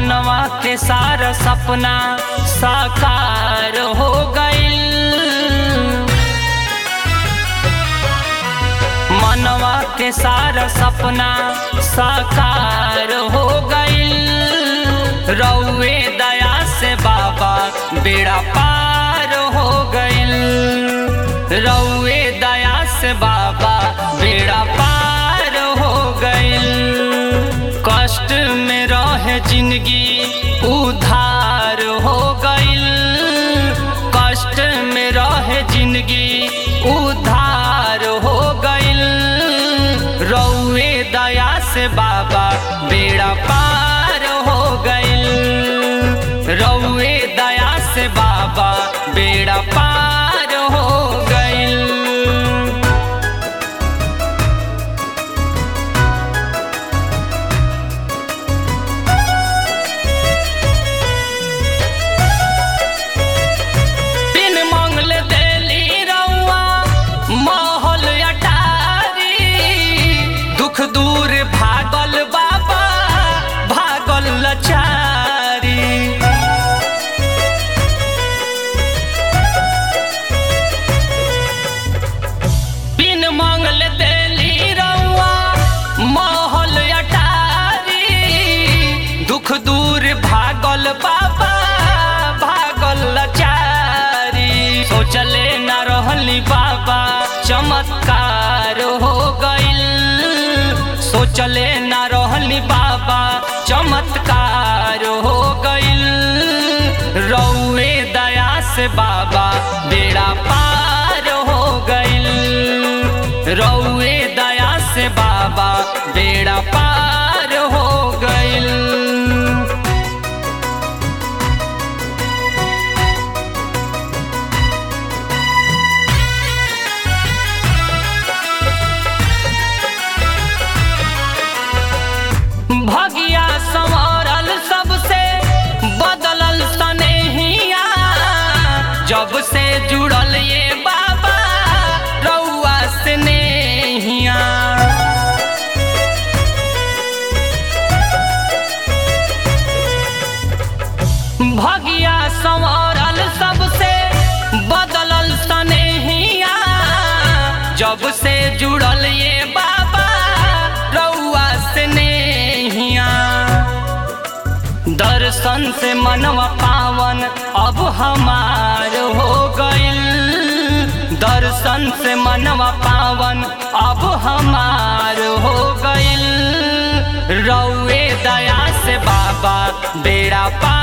मनवा के सारा सपना साकार हो गईल मनवा के सारा सपना साकार हो गईल रउए दया से बाबा बेड़ा पार हो गईल रउए दया से बाबा बेड़ा पार हो गईल कष्ट में रहे जिंदगी उधार हो गईल कष्ट में रहे जिंदगी उधार हो गईल रउए दया से बाबा बेड़ा पार हो गईल रउए दया से बाबा बेड़ा पार हो गईल बिन मंगल देली रउआ महल अटारी दुख दूर भागल बाबा भागल लचारी बिन मंगल देली रउआ महल अटारी दुख दूर भागल बाबा भागल लचारी सोचले न रहली बाबा चमत्कार हो गईल सोचले न रहली बाबा चमत्कार हो गईल रउए दया से बाबा बेड़ा पार हो गईल रउए दया से बाबा बेड़ा पार हो गईल भगिया संवरल सबसे बदलल सनेहिया जब से जुड़ल ये बाबा रउआ से नेहिया भगिया संवरल सबसे बदलल सनेहिया जब से जुड़ल ये बाबा रउआ से नेहिया दर्शन से मनवा पावन अब हमार हो गईल दर्शन से मनवा पावन अब हमार हो गईल रउए दया से बाबा बेड़ा पार